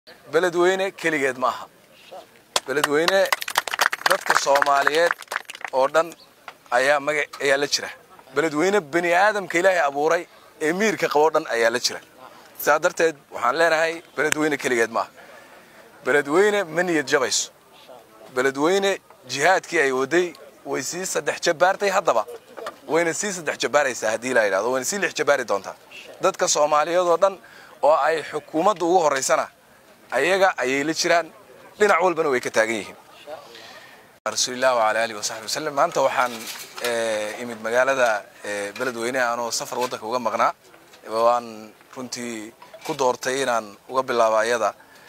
beledweyne keligeed ma aha beledweyne dadka soomaaliyeed oo dhan ayaa maga ayaa la jira beledweyne bani aadamka ilaahay abuuray ee miirka qaboo dhan ayaa la jira saa darteed waxaan leenahay beledweyne keligeed ma aha beledweyne ma niyad jabayso beledweyne jihaadkii ay waday way sii saddex jabaartay haddaba wayna sii saddex jabaaraysaa haddii la yidhahdo wayna sii lix jabaari doontaa dadka soomaaliyeed oo dhan oo ay xukuumadda ugu horraysana ayaga ayay la jiraan dhinac walbana way ka taagan yihiin rasuulilah wala alihi wasaxbi waslem maanta waxaan imid magaalada beledweyne anoo safar waddanka uga maqnaa waan runtii ku doortay inaan uga bilaabo ayada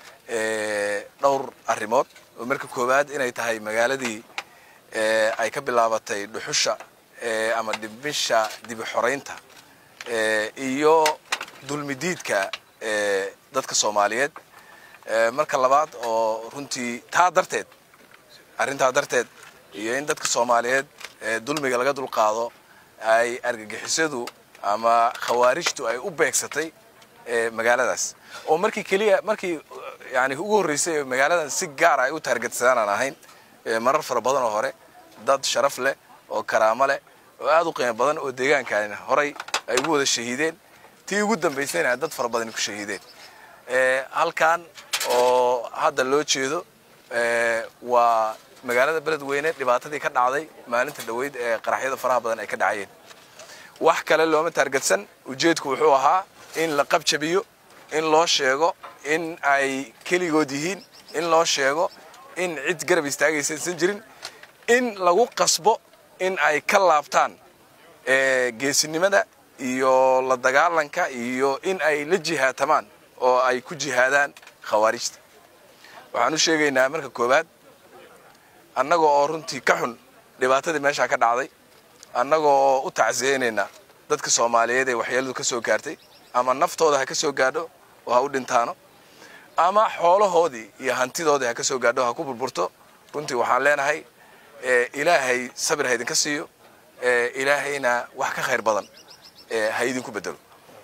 dhowr arrimood oo marka koowaad inay tahay magaaladii ay ka bilaabatay dhuxusha ama dhimisha dibi xoraynta iyo dulmidiidka dadka soomaaliyeed marka labaad oo runtii taa darteed arrintaa darteed iyo in dadka soomaaliyeed dulmiga laga dulqaado ay argagixisadu ama khawaarijtu ay u beegsatay magaaladaas oo markii keliya markii yani ugu horreysay magaaladan si gaara ay u taargetsadaan aan ahayn marar fara badan oo hore dad sharaf leh oo karaamo leh oo aad u qiimo badan oo deegaankan horay ay ugu wada shahiideen tii ugu dambaysayna dad fara badan ku shahiideen halkan oo hadda loo jeedo waa magaalada beledweyne dhibaatadii ka dhacday maalinta dhaweyd ee qaraxyada faraha badan ay ka dhacayeen wax kale looma taargetsan ujeedku wuxuu ahaa in la qabjabiyo in loo sheego in ay keligood yihiin in loo sheego in cid garab istaagaysa aysan jirin in lagu qasbo in ay ka laabtaan geesinimada iyo la dagaalanka iyo in ay la jihaatamaan oo ay ku jihaadaan khawaarijta waxaan u sheegaynaa marka koowaad annaga oo runtii ka xun dhibaatadii meeshaa ka dhacday annaga oo u tacsiyeynaynaa dadka soomaaliyeed ee waxyeeladu ka soo gaartay ama naftooda ha ka soo gaadho oo ha u dhintaano ama xoolahoodii iyo hantidoodii ha ka soo gaadho ha ku burburto runtii waxaan leenahay ilaahay sabir ha idinka siiyo ilaahayna wax ka khayr badan ha idinku bedelo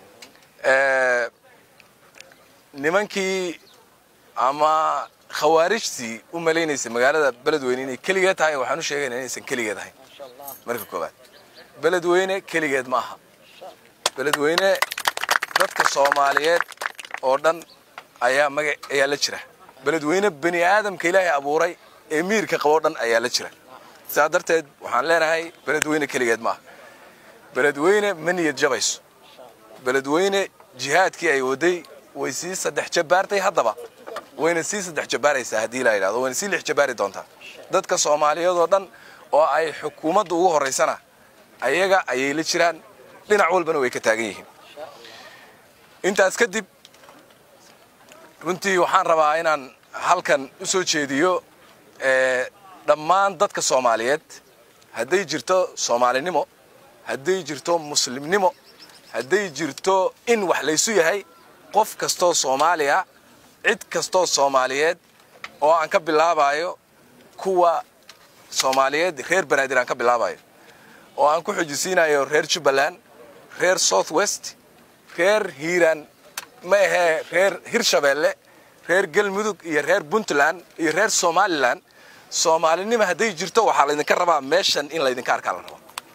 nimankii ama khawaarijtii u malaynaysay magaalada beledweyne inay keligeed tahay waxaan u sheegayna inaysan keligeed ahayn marka koowaad beledweyne keligeed ma aha beledweyne dadka soomaaliyeed oo dhan ayaa maga ayaa la jira beledweyne bani aadamka ilaahay abuuray ee miirka qaboo dhan ayaa la jira saa darteed waxaan leenahay beledweyne keligeed ma aha beledweyne ma niyad jabayso beledweyne jihaadkii ay waday way sii saddex jabaartay haddaba wayna sii saddex jabaaraysaa haddii la yidhahdo wayna sii lix jabaari doontaa dadka soomaaliyeed oo dhan oo ay xukuumadda ugu horraysana ayaga ayay la jiraan dhinac walbana way ka taagan yihiin intaas kadib runtii waxaan rabaa inaan halkan u soo jeediyo dhammaan dadka soomaaliyeed hadday jirto soomaalinimo hadday jirto muslimnimo hadday jirto in wax laysu yahay qof kastoo soomaaliya cid kastoo soomaaliyeed oo aan ka bilaabayo kuwa soomaaliyeed reer banaadir aan ka bilaabayo oo aan ku xujisiinayo reer jubbaland reer south west reer hiiraan ma ahee reer hirshabeelle reer galmudug iyo reer puntland iyo reer somalilan soomaalinimo hadday jirto waxaa laydinka rabaa meeshan in laydinka arkaa la rabo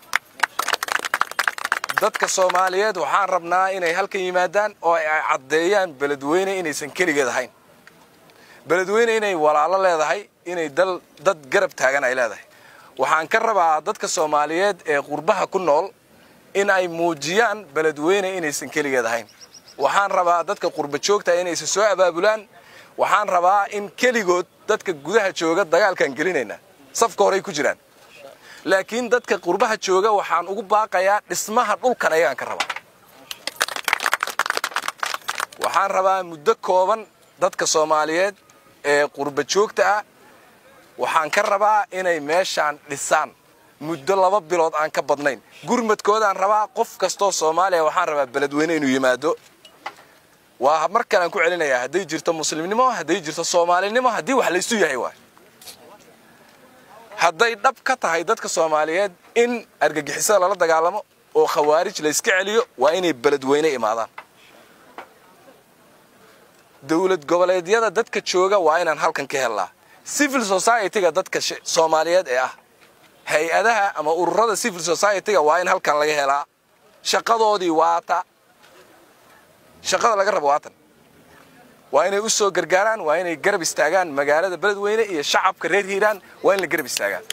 dadka soomaaliyeed waxaan rabnaa inay halkan yimaadaan oo ay caddeeyaan beledweyne inaysan keligeed ahayn beledweyne inay walaalo leedahay inay dal dad garab taagan ay leedahay waxaan ka rabaa dadka soomaaliyeed ee qurbaha ku nool in ay muujiyaan beledweyne inaysan keligeed ahayn waxaan rabaa dadka qurba joogta inaysan soo abaabulaan waxaan rabaa in keligood dadka gudaha jooga dagaalkaan gelinayna safka horey ku jiraan laakiin dadka qurbaha jooga waxaan ugu baaqayaa dhismaha dhulkan ayagaan ka rabaa waxaan rabaa muddo kooban dadka soomaaliyeed ee qurba joogta ah waxaan ka rabaa inay meeshaan dhisaan muddo laba bilood aan ka badnayn gurmadkoodaan rabaa qof kastoo soomaaliya waxaan rabaa beledweyne inuu yimaado waa mar kalean ku celinayaa hadday jirto muslimnimo hadday jirto soomaalinimo haddii wax laysu yahay waay hadday dhab ka tahay dadka soomaaliyeed in argagixisada lala dagaalamo oo khawaarij layska celiyo waa inay beledweyne imaadaan dowlad goboleedyada dadka jooga waa inaan halkan ka helnaa civil society-ga dadka soomaaliyeed ee ah hay-adaha ama ururada civil society-ga waa in halkan laga helaa shaqadoodii waata shaqada laga rabo waatan waa inay u soo gargaaraan waa inay garab istaagaan magaalada beledweyne iyo shacabka reer hiiraan waa in la garab istaagaan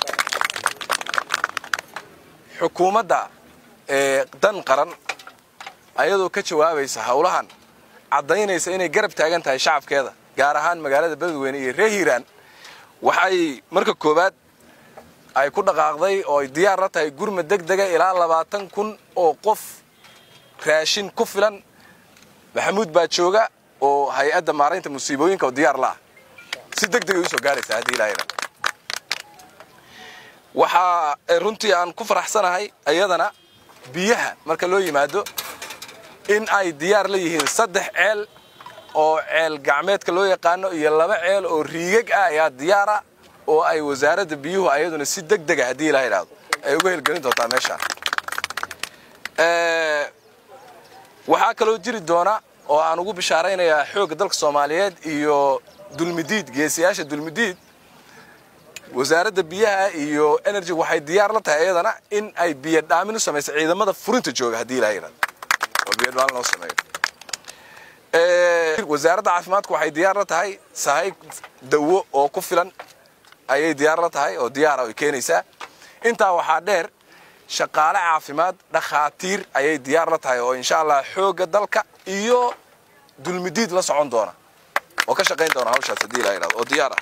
xukuumadda ee dan qaran ayadoo ka jawaabaysa howlahan caddaynaysa inay garab taagan tahay shacabkeeda gaar ahaan magaalada beledweyne iyo reer hiiraan waxay marka koowaad ay ku dhaqaaqday oo ay diyaar la tahay gurma deg dega ilaa labaatan kun oo qof raashin ku filan maxamuud baa jooga oo hay-adda maaraynta musiibooyinka oo diyaar la ah si deg degay usoo gaaraysaa haddii ilaahayna waxaa runtii aan ku faraxsanahay iyadana biyaha marka loo yimaado in ay diyaar la yihiin saddex ceel oo ceel gacmeedka loo yaqaano iyo laba ceel oo riigag ah ayaa diyaara oo ay wasaaradda biyuhu ayaduna si deg dega haddii ilaa idhaahdo ay uga helgelin doontaa meeshaan waxaa kaloo jiri doona oo aan ugu bishaaraynayaa xoogga dalka soomaaliyeed iyo dulmidiid geesiyaasha dulmidiid wasaaradda biyaha iyo energy waxay diyaar la tahay iyadana in ay biyo dhaamin u samayso ciidamada furinta jooga haddii ilaa idhahdo oo biyo dhaamin loo sameeyo wasaaradda caafimaadku waxay diyaar la tahay sahay dawo oo ku filan ayay diyaar la tahay oo diyaara ay keenaysaa intaa waxaa dheer shaqaale caafimaad dhakhaatiir ayay diyaar la tahay oo insha allah xoogga dalka iyo dulmidiid la socon doona oo ka shaqayn doona hawshaas haddii ilaa idhahdo oo diyaar ah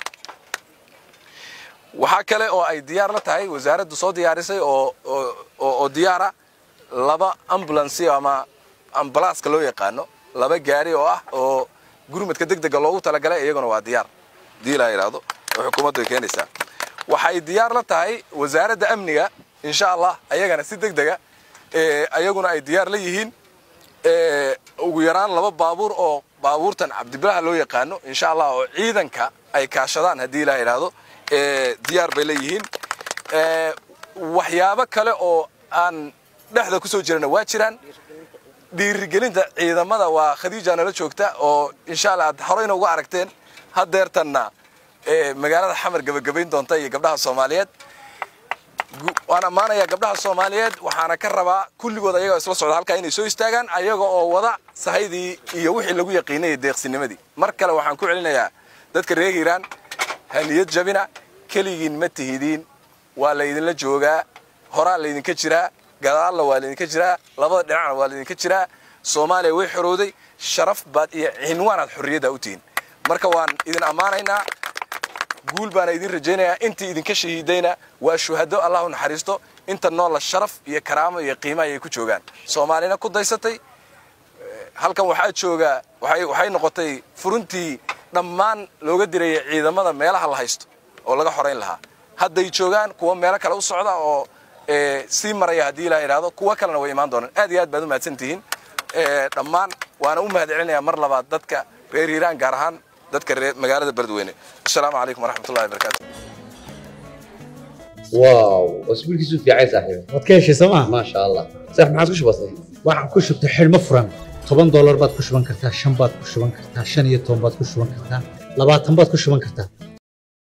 waxaa kale oo ay diyaar la tahay wasaaraddu soo diyaarisay oo oo diyaara laba ambulancy ama ambalaaska loo yaqaano laba gaari oo ah oo gurmadka deg dega loogu talagalay iyaguna waa diyaar haddii ilaa idhaahdo oo xukuumaddu ay keenaysaa waxay diyaar la tahay wasaaradda amniga insha allah ayagana si deg dega ayaguna ay diyaar la yihiin ugu yaraan laba baabuur oo baabuurtan cabdibilaha loo yaqaano insha allah oo ciidanka ay kaashadaan haddii ilaa idhaahdo diyaar bay leeyihiin waxyaabo kale oo aan dhexda ku soo jirana waa jiraan dhiirigelinta ciidamada waa khadiija nala joogta oo insha allah aad horeyna uga aragteen hadeertanna magaalada xamar gebagabayn doonta iyo gabdhaha soomaaliyeed waan ammaanayaa gabdhaha soomaaliyeed waxaana ka rabaa kulligood ayagoo isla socda halkaa inay soo istaagaan ayaga oo wada sahaydii iyo wixii lagu yaqiinayay deeqsinimadii mar kale waxaan ku celinayaa dadka reer hiiraan haniyad jabina keligiin ma tihidiin waa laydinla joogaa horaa laydinka jiraa gadaalna waa laydinka jiraa labada dhinacna waa laydinka jiraa soomaaliya way xorowday sharaf baad iyo cinwaanaad xorriyadda u tihiin marka waan idin ammaanaynaa guul baana idin rajaynayaa intii idinka shahiidayna waa shuhado allah u naxariisto inta noola sharaf iyo karaamo iyo qiima ayay ku joogaan soomaalina ku daysatay halkan waxaa jooga waxay noqotay furuntii dhammaan looga dirayay ciidamada meelaha la haysto oo laga xorayn lahaa hadday joogaan kuwa meelo kale u socda oo sii maraya haddii ilaa idhaahdo kuwa kalena way imaan doonaan aad iyo aad baad u mahadsan tihiin dhammaan waana u mahad celinayaa mar labaad dadka reer hiiraan gaar ahaan dadka reer magaalada beledweyne asalaamu calaykum waraxmatullahi wabarakaatu واو اسبوع كيسو في عايز صاحبي waad ka heshay sooma ما شاء الله صح ما عادش بسيط waxaan ku shubtay xidhmo furan toban doolar baad ku shuban kartaa shan baad ku shuban kartaa shan iyo toban baad ku shuban kartaa labaatan baad ku shuban kartaa